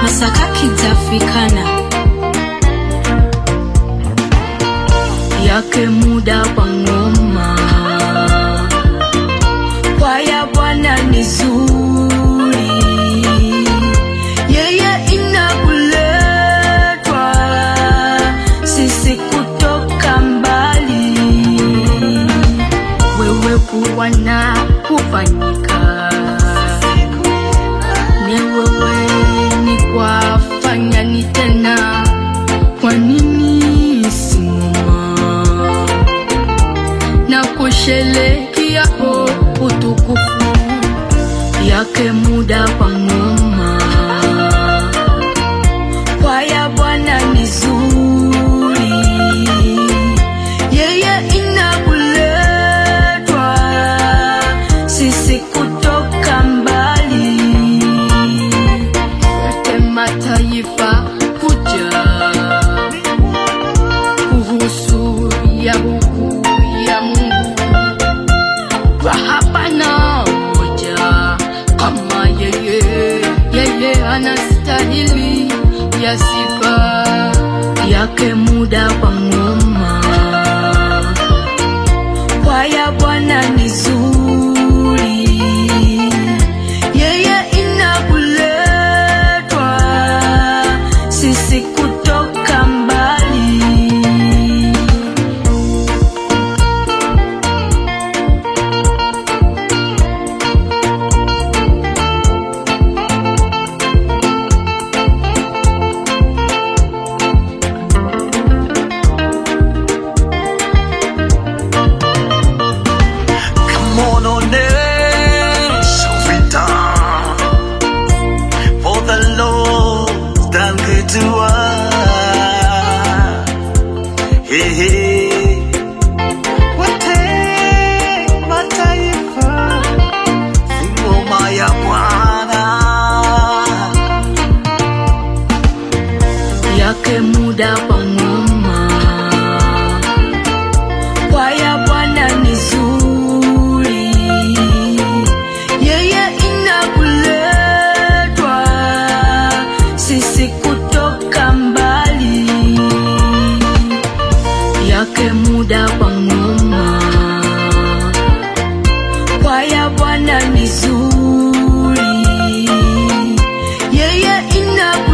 Masaka Kizafikana yake muda kwa ngoma kwaya Bwana ni zuri, yeye inakuletwa sisi kutoka mbali, wewe kuwa na kufanyika ni wewe ni kwafanya ni tena, kwa nini simama na kusherekea o utukufu yake muda kwa ngoma kwaya Bwana ni zuri, yeye inakuletwa sisi kutoka mbali, yote mataifa kuja kuhusu ya huku ya Mungu kwa hapana moja kama yeye, yeye anastahili ya sifa yake muda kwa ngoma kwaya Bwana ni zuri, yeye inakuletwa sisi kutoka mbali. Come on, onesha vita for the Lord done good to us. Hey, hey. Wote mataifa si ngoma ya Bwana. yake muda kwa ngoma kwaya Bwana ni zuri, yeye inakuletwa sisi kutoka mbali, yake muda kwa ngoma kwaya Bwana ni zuri, yeye inakuletwa